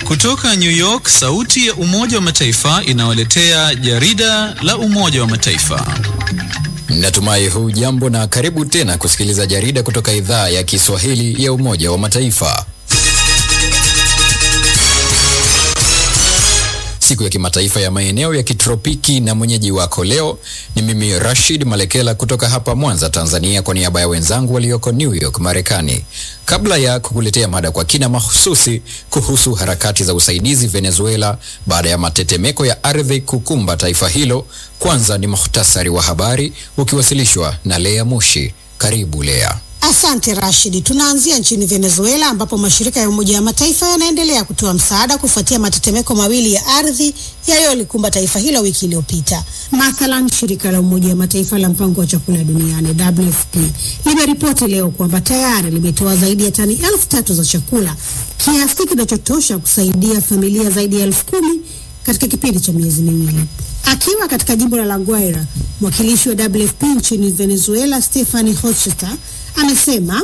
Kutoka New York, sauti ya Umoja wa Mataifa inawaletea jarida la Umoja wa Mataifa. Natumai huu jambo na karibu tena kusikiliza jarida kutoka idhaa ya Kiswahili ya Umoja wa Mataifa. Siku ya kimataifa ya maeneo ya kitropiki na mwenyeji wako leo ni mimi Rashid Malekela kutoka hapa Mwanza, Tanzania, kwa niaba ya wenzangu walioko New York, Marekani. Kabla ya kukuletea mada kwa kina mahususi kuhusu harakati za usaidizi Venezuela baada ya matetemeko ya ardhi kukumba taifa hilo, kwanza ni muhtasari wa habari ukiwasilishwa na Lea Mushi. Karibu Lea. Asante Rashidi. Tunaanzia nchini Venezuela ambapo mashirika ya Umoja wa Mataifa yanaendelea kutoa msaada kufuatia matetemeko mawili ya ardhi yaliyolikumba taifa hilo wiki iliyopita. Mathalan, shirika la Umoja wa Mataifa la mpango wa chakula duniani WFP limeripoti leo kwamba tayari limetoa zaidi ya tani elfu tatu za chakula, kiasi kinachotosha kusaidia familia zaidi ya elfu kumi katika kipindi cha miezi miwili. Akiwa katika jimbo la La Guaira, mwakilishi wa WFP nchini Venezuela Stephanie Hochster amesema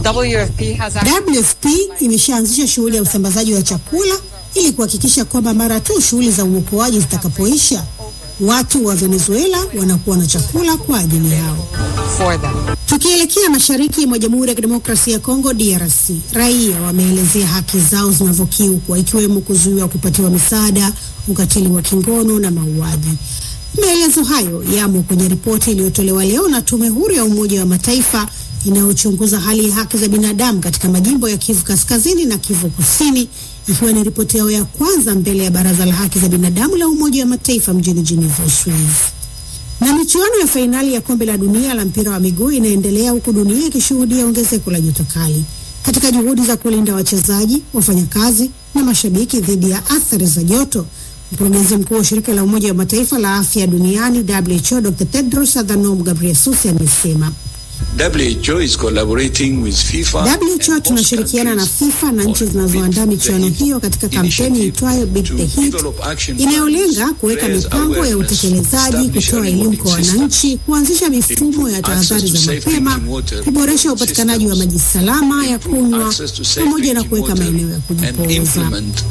WFP imeshaanzisha shughuli ya usambazaji wa chakula ili kuhakikisha kwamba mara tu shughuli za uokoaji zitakapoisha, watu wa Venezuela wanakuwa na chakula kwa ajili yao. Tukielekea mashariki mwa Jamhuri ya Kidemokrasia ya Kongo DRC, raia wameelezea haki zao zinavyokiukwa ikiwemo kuzuiwa kupatiwa misaada, ukatili wa kingono na mauaji. Maelezo hayo yamo kwenye ripoti iliyotolewa leo na Tume Huru ya Umoja wa Mataifa inayochunguza hali ya haki za binadamu katika majimbo ya Kivu Kaskazini na Kivu Kusini, ikiwa ni ripoti yao ya kwanza mbele ya Baraza la Haki za Binadamu la Umoja wa Mataifa mjini Geneva, Uswizi. Na michuano ya fainali ya kombe la dunia la mpira wa miguu inaendelea huku dunia ikishuhudia ongezeko la joto kali. Katika juhudi za kulinda wachezaji, wafanyakazi na mashabiki dhidi ya athari za joto, mkurugenzi mkuu wa shirika la Umoja wa Mataifa la afya duniani WHO, Dr. Tedros Adhanom Ghebreyesus amesema WHO is collaborating with FIFA. WHO tunashirikiana na FIFA na nchi zinazoandaa michuano hiyo katika kampeni itwayo Beat the Heat inayolenga kuweka mipango ya utekelezaji, kutoa elimu kwa wananchi, kuanzisha mifumo ya tahadhari za mapema, kuboresha upatikanaji wa maji salama ya kunywa, pamoja na kuweka maeneo ya kujipoza.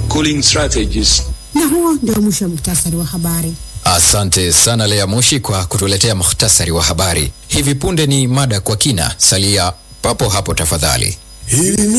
Na huo ndio mwisho wa muktasari wa habari. Asante sana Lea Mushi kwa kutuletea muhtasari wa habari. Hivi punde ni mada kwa kina. Salia papo hapo tafadhali. Hili ni